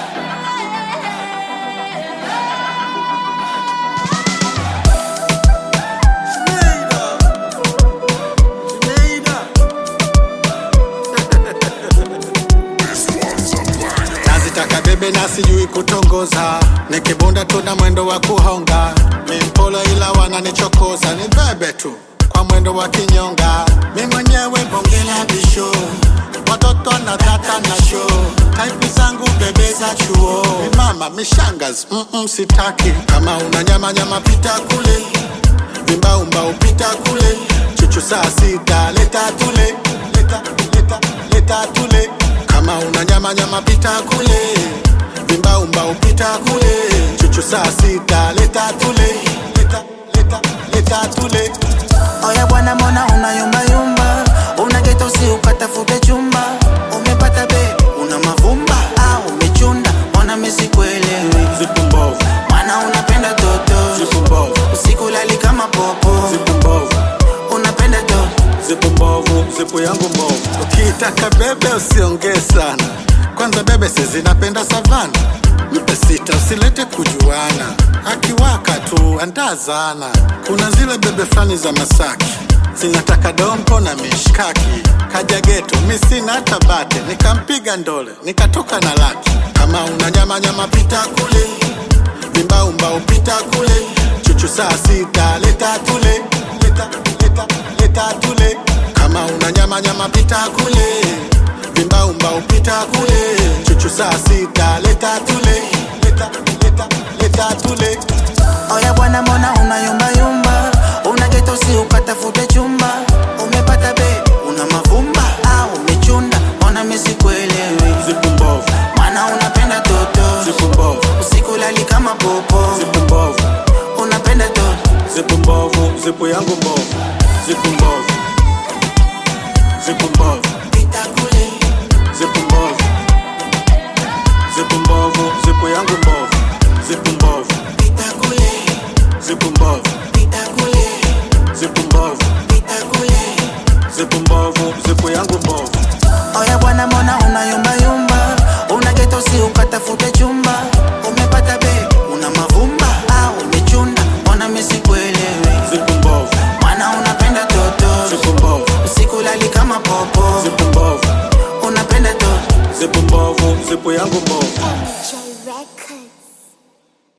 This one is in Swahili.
nazitaka bebe na sijui kutongoza nikibunda tuna mwendo wa kuhonga mimpolo ila wananichokoza ni bebe tu kwa mwendo wa kinyonga mi mwenyewe bonge la bisho watoto na tata na sho taipu zangu bebe za chuo Mi mama mishangas mm-mm, sitaki kama una nyama nyama pita kule vimbaumba upita kule chuchu saa sita leta tule leta, leta, leta tule kama una nyama nyama pita kule vimbaumba upita kule chuchu saa sita leta tule leta, leta, leta tule Oya bwana, mbona unayumbayumba? Una geto si ukatafute chumba, umepata be una mavumba au umechunda? Mbona mimi sikuelewi? zipu mbovu Maana unapenda toto, zipu mbovu usiku lali kama popo, zipu mbovu unapenda toto zipu mbovu zipu yangu mbovu ukiitaka bebe usiongee sana kwanza bebe sizinapenda savana mpe sita usilete kujuana akiwaka tu andazana kuna zile bebe fulani za masaki zinataka dompo na mishkaki kaja geto mi sina hata bate nikampiga ndole nikatoka na laki kama una nyama nyama pita kule vimbaumbau pita kule chuchu saa sita leta tule leta, leta, leta tule kama una nyama nyama pita kule vimbaumbau pita kule chuchu saa sita leta tule leta, leta, leta tule Oya bwana, mbona unayumbayumba? Una geto si ukatafute chumba, umepata be una mavumba au umechunda? Mbona mimi sikuelewi? zipu mbovu Maana unapenda toto, zipu mbovu usiku lali kama popo, zipu mbovu unapenda toto zipu mbovu zipu yangu mbovu zipu mbovu zipu mbovu pita kule zipu mbovu zipu mbovu zipu yangu mbovu zipu mbovu pita kule zipu mbovu pita kule zipu mbovu pita kule zipu mbovu zipu yangu mbovu Oya bwana, mbona unayumbayumba? Una geto si ukatafute chumba, umepata be una mavumba au umechunda? Mbona mimi sikuelewi? zipu mbovu Maana unapenda toto, zipu mbovu usiku lali kama popo, zipu mbovu unapenda toto zipu mbovu zipu yangu mbovu